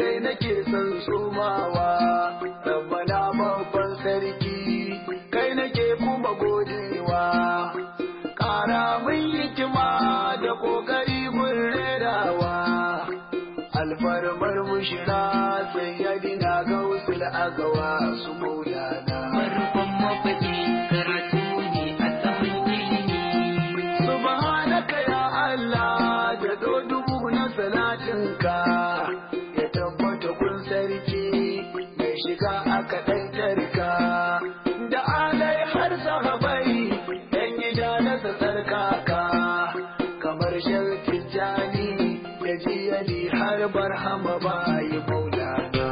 kai nake son somawa rabbana babban sarki kai nake kuma godewa ƙara min hikima da ƙoƙari gun rerawa alfarmar mushira sayyadina gausul agawa su maulana farkon mafaɗi karatu ne a saman ilimi subhanaka ya Allah da dubu na salatinka ya tabbata kun sarki mai shiga aka ɗaitarka da alai har sahabai ɗan gida na tsarkaka kamar sharkin jani da jiyali har barhama bayi maulana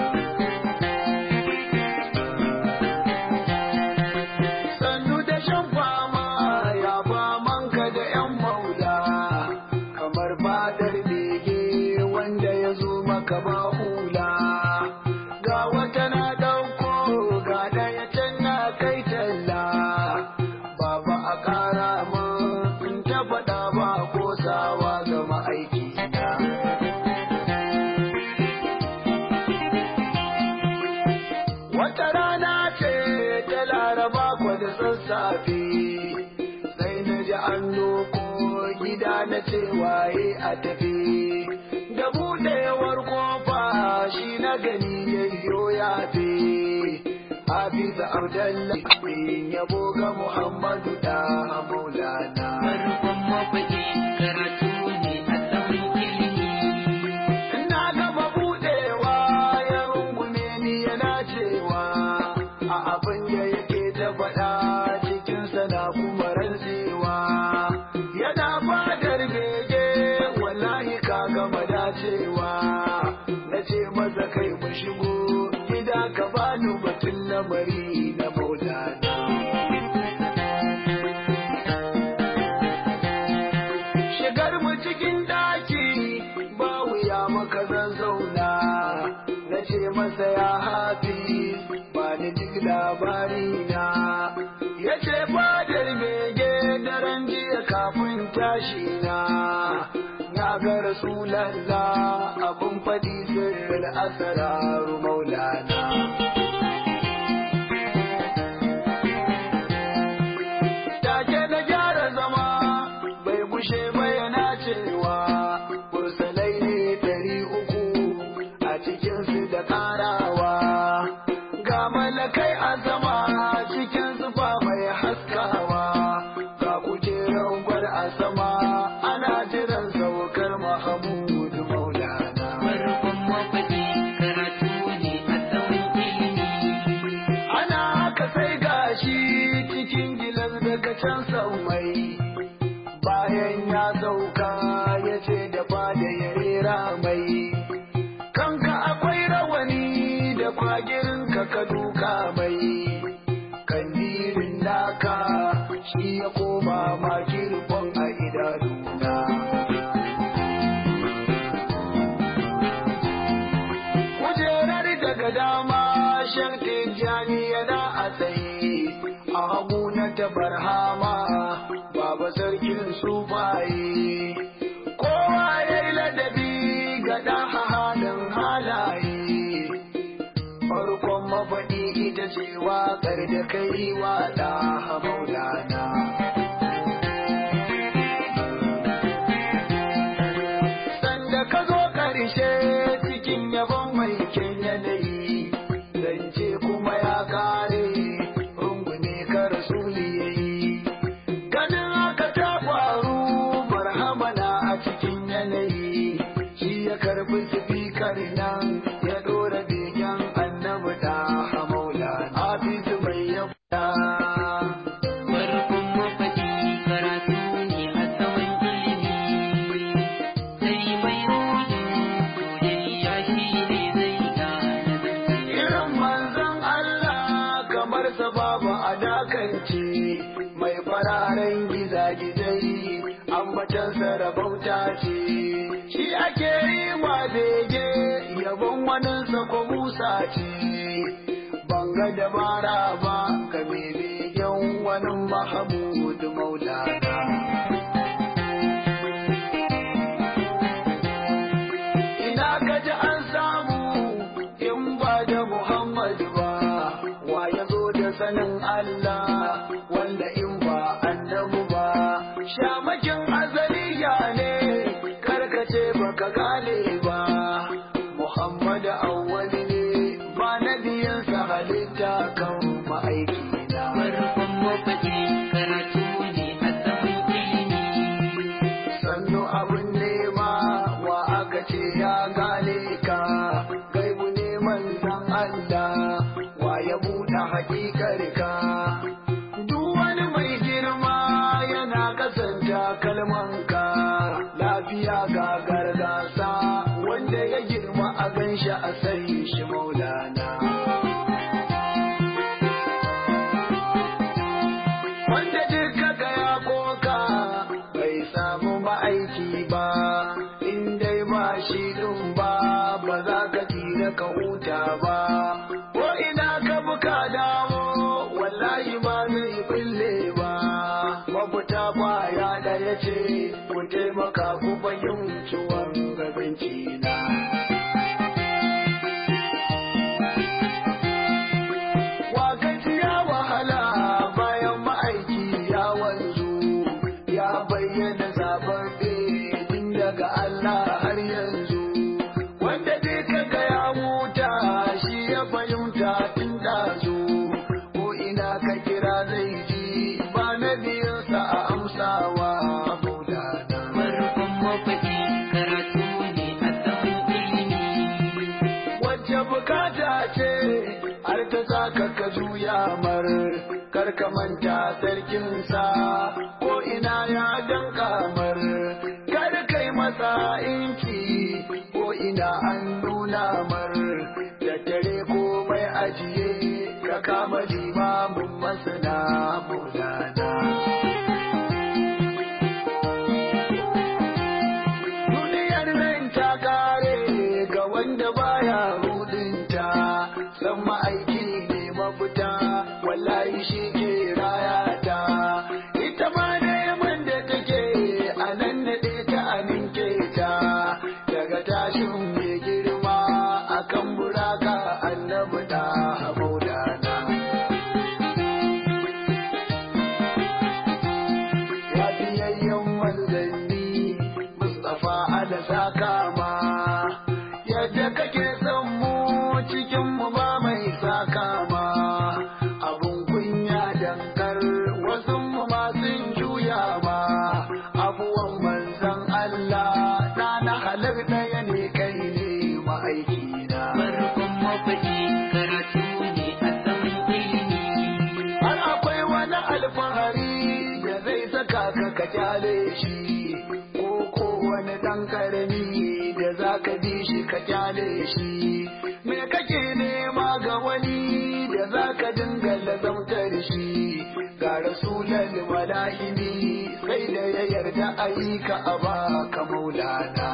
sannu da shan fama ya famanka da yan maula kamar fadar bege wanda ya zo maka ba hula ga wata na ɗauko ga ɗaya can na kai talla baba a ƙara min in ta faɗa ba kosawa ga ma'aiki na Wata rana ce ta laraba kwa da sassafe, sai na ji an loko gida na ce waye a tafi. Da buɗewar kofa shi na gani yayyo ya fi. Hafiza Abdullahi yabo ga Muhammadu da Maulana. farkon mafaɗi karatu ne a saman ilimi Ina gaba budewa ya rungume ni yana cewa a abin da yake ta faɗa cikinsa na kuma rantsewa yana fadar bege wallahi ka gama dacewa na ce masa kai mu shigo gida ka bani batun lamari na maulana shigar mu cikin daki ba wuya maka zan zauna na ce masa ya hafi ba ni duk labari na ya ce fadar bege daren jiya kafin tashi na na ga rasulallah abin faɗi sirrin asararu maulana take na gyara zama bai gushe ba yana cewa kursalai ne dari uku a cikinsu da karawa ga malakai a sama cikin zufa mai haskawa ga kujerar gwar a sama ana jiran saukar mahamudu maulana farkon mafaɗi karatu ne a saman ilimi ana haka sai gashi cikin gilas daga can sau mai bayan ya sauka ya ce da fada ya rera mai kanka akwai rawani da kwagirin ka ka duka mai kandirin naka shi ya koma makirfon a idanuna kujerar daga dama shan tijjani yana a tsaye a hagu na tabarhama baba sarkin sufaye kowa ya yi ladabi ga ɗan halin halaye farkon mafaɗi ita ce waƙar da kai wa ɗa maulana sanda ka zo ƙarshe cikin yabon mai kyan yanayi zance kuma ya kare rungume ka rasuli yayi ganin haka ta faru marhama na a cikin yanayi shi ya karbi sifikar nan ya ɗora begen annabi da maula hafizu mai yabda farkon mafaɗi karatu ne a saman ilimi sai mai ruhin soyayya shi ne zai gane zance irin manzon Allah kamar sa babu a dakance mai fararen gizagizai ambatansa rabauta ce shi ake yi wa bege yabon waninsa ko musa ce banga dabara ba ka mai begen wani mahamud maulana ina ka ji an samu da sanin Allah wanda in ba annabu ba shamakin azaliya ne karkace baka gane ba Muhammad awwali ne ba nabiyansa halitta kan ma'aiki na farkon mafaɗi karatu ne a saman ilimi sannu abin nema wa aka ce ya gane ka gaibu neman san Allah wa ya buɗe hakikar ka duk wani mai girma yana kasanta kalmanka lafiya ga gargasa wanda ya girma a ganshi a sai shi maulana wanda duka ga ya koka bai samu ma'aiki ba in dai ba shi din ba ba za ka tira ka huta ba ko ina ka buka dawo wallahi ba zai bulle ba mafita kwaya ɗaya ce ku taimaka ku fahimci wangabanci na Wakaci ya wahala bayan ma'aiki ya wanzu ya bayyana zababbe tun daga Allah har yanzu wanda dai kaga ya huta shi ya fahimta tun dazu ko ina ka kira zai ji ba na biyansa a amsawa maulana. farkon mafaɗi karatu ne a saman ilimi wacce bukata ce har ta saka ka juya mar kar ka manta sarkinsa ko ina ya danka mar kar kai masa inki ko ina an nuna mar da dare ko mai ajiye ka kama limamin masana maulana duniyar nan ta kare ga wanda baya rudinta san ma'aiki ne mafita wallahi shi ke rayata ita ma neman da take a nan da ta aminke ta daga tashin mai girma akan buraka annabi da maulana ya biyayyen manzanni Mustapha ala saka ma yadda kake son mu cikin mu ba mai saka ma abun kunya dankar wasu mu ma sun juya ma abuwan manzan Allah na na halar ɗaya ne kai ne ma'aiki na farkon mafaɗi karatu ne a saman ilimi har akwai wani alfahari da zai saka ka ka kyale shi ko ko wani dan karami da za ka bi shi ka kyale shi me kake nema ga wani da za ka dinga lazamtar shi ga rasulan mala'ini sai da ya yarda ayyuka a baka maulana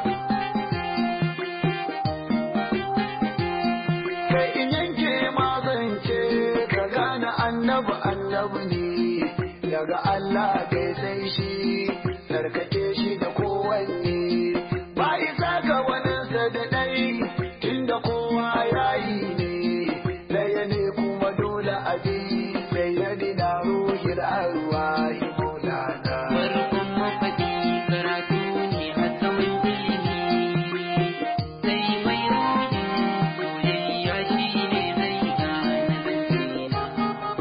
kai in yanke mazance ka gane annabi annabi ne daga Allah kai sai shi sarkake shi da kowanne ba isa ga waninsa da ɗai tunda kowa yayi ne ɗaya ne kuma dole a bi sai ya dina ruhil arwahi maulana farkon mafaɗi karatu ne a saman ilimi sai mai rudin soyayya shi ne zai gane zance na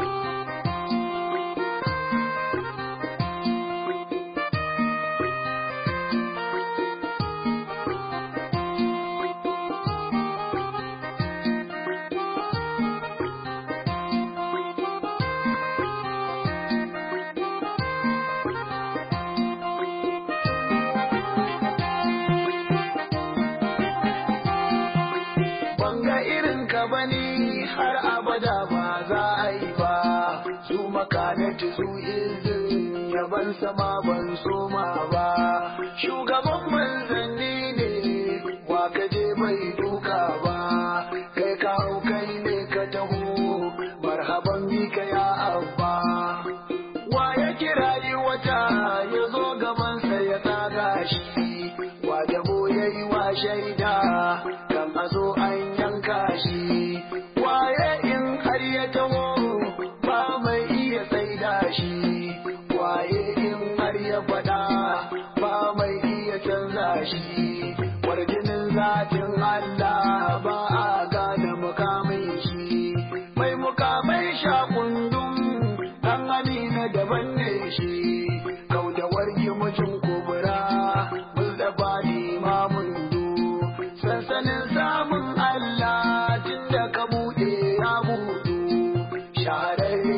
banga irin ka bane har abada ba za a yi ba su makanatu su izin yaban sama ban soma ba shugaban manzanni ne wa ka je bai duka ba kai kawo kai ne ka taho marhaban bika ya abba wa ya kirayi wata ya zo gabansa ya tsaga shi wa dabo ya yi wa shaida kan a zo an yanka shi waye in har ya taho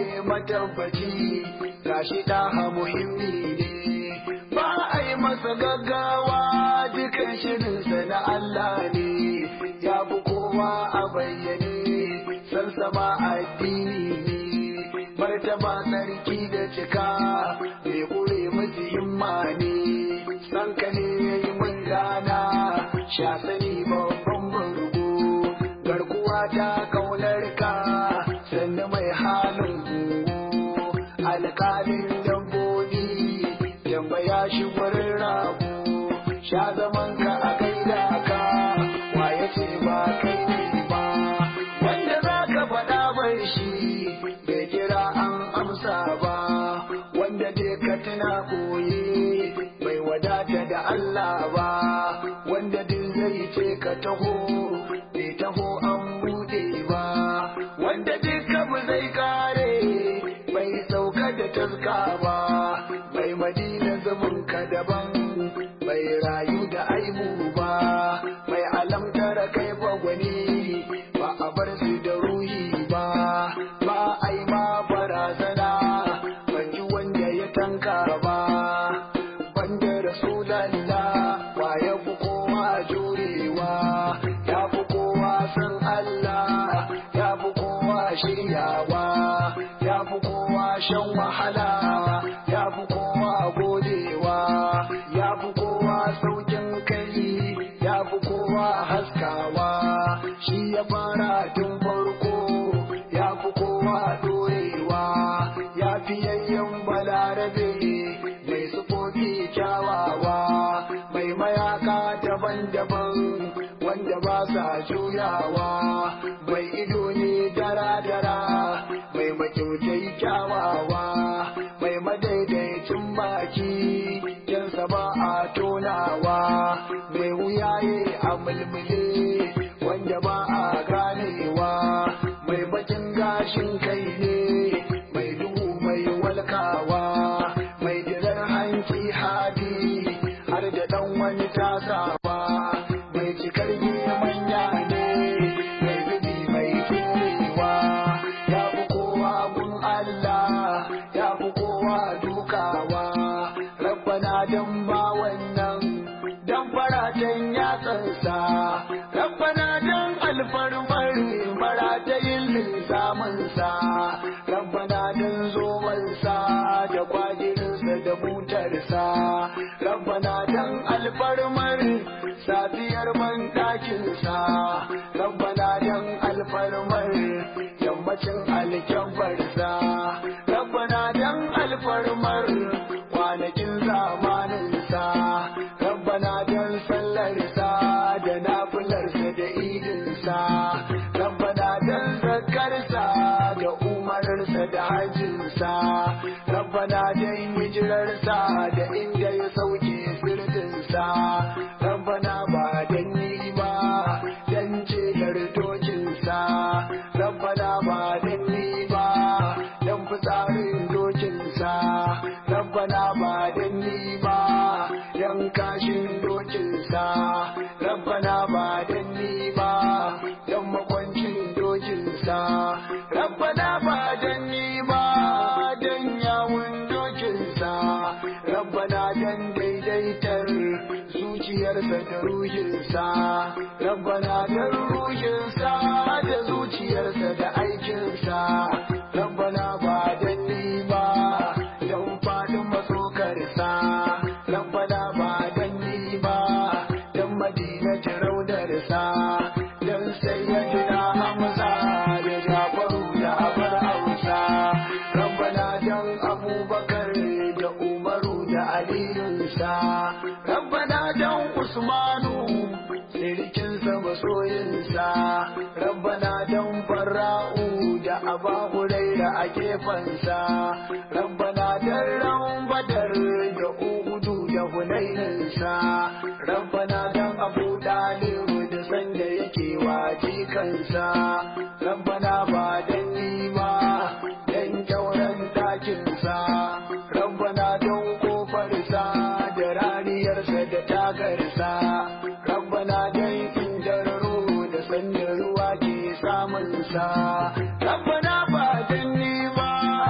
matabbaci gashi ɗaha muhimmi ne ba a yi masa gaggawa dukan shirinsa na Allah ne ya fi kowa a bayyane sansama addini ne martaba sarki da cika bai kure masu himma ne sanka ne ya yi mun gana sha sani babban burgo garkuwa ta kaunar ka sannu mai halin gungu alƙalin dabbobi yamba ya shi wurin rago sha zaman ka a gaida ka waye ce ba kai ne ba wanda za ka faɗa bai shi bai kira an amsa ba wanda dai ka tuna koye bai wadata da Allah ba wanda duk zai ce ka taho bai taho an bude ba wanda duka mu zai kare bai sauka da taska ba bai madina zumun ka daban bai rayu da aibu ba bai alamtara kai gwani ba a bar su da ruhi ba ba a yi ma barazana ban ji wanda ya tanka ba banda rasulallah wa ya fi kowa jurewa ya fi kowa san Allah ya fi kowa shiryawa ya fi kowa shan wahala ya fi kowa godewa ya fi kowa saukin kai ya fi kowa haskawa shi ya fara tun farko ya fi kowa dorewa ya fi yayyan balarabe mai sufofi kyawawa mai mayaka daban-daban wanda ba sa juyawa mai ido ne dara-dara mai makyautai kyawawa mai madaidaicin baki yansa ba a tonawa mai wuyaye a mulmule wanda ba a ganewa mai bakin gashin kai ne mai duhu mai walkawa mai dirar hanci hadi har da dan wani tasawa mai cikar manya ne mai zubi mai turewa ya fi kowa gun Allah ya fi kowa dukawa rabbana dan ba wannan dan faratan yatsansa rabbana dan alfarmar maratayin linsaminsa rabbana dan zomansa da kwajirinsa da butarsa rabbana dan alfarmar safiyar banɗakinsa rabbana dan alfarmar yammacin alkyabbarsa rabbana dan alfarmar kwanakin zamaninsa rabbana dan sallarsa da nafilarsa da idinsa rabbana dan zakarsa da umararsa da hajjinsa rabbana dan hijirarsa da inda ya sauke sirdinsa rabbana ba dan ni ba dan ce dokinsa rabbana ba dan ni ba dan fitsarin dokinsa rabbana ba dan ni ba dan kashin dokinsa rabbana ba dan ni ba dan makwancin dokinsa rabbana ba dan ni ba dan yawun dokinsa rabbana dan daidaitar zuciyarsa da ruhinsa rabbana dan ruhinsa da zuciyarsa da aikinsa rabbana ba dan ni ba dan fadin masokarsa rabbana ba dan ni ba dan madina raudarsa dan sayyidina hamza da jafaru da abar hausa rabbana dan abubakar da umaru da aliyunsa rabbana dan usmanu sirikinsa masoyinsa rabbana dan farra'u da aba huraira a gefensa rabbana dan ran badar da uhudu da hunaininsa rabbana dan abu dalib da sanda yake waji kansa rabbana ba dan ni ba dan kyauran dakinsa rabbana dan kofarsa da raniyarsa da tagarsa rabbana dan indararo da sanda ruwa ke samunsa rabbana ba dan ni ba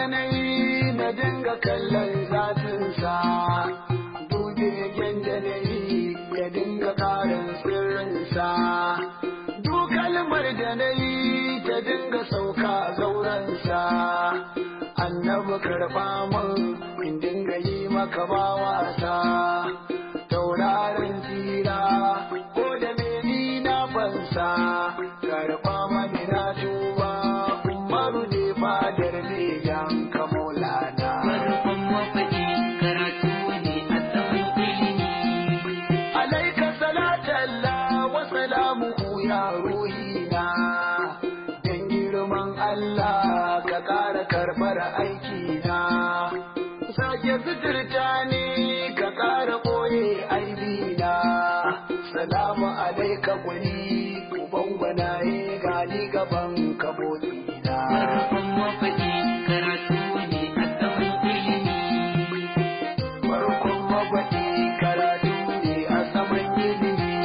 na yi na dinga kallon zatinsa dube da na yi ya dinga karin sirrinsa duk kalmar da na yi ta dinga sauka zaurensa annabi karɓa min in dinga yi maka ba wasa tauraron tsira ko da meni na fansa karɓa mani na tuba umaru ne fadar ne yanka maulana farkon mafaɗi karatu ne a saman ilimi alaika salatalla wa salamuhu ya ruhina dan girman Allah ka ƙara karɓar aikina sake suturta ni ka ƙara ɓoye aibina salamu alaika gwani uban gwanaye gani gaban kabodina farkon mafaɗi karatu ne a saman ilimi farkon magwaɗi karatu ne a saman ilimi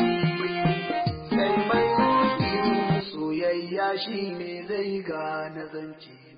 sai mai rufi soyayya shi ne zai gane zance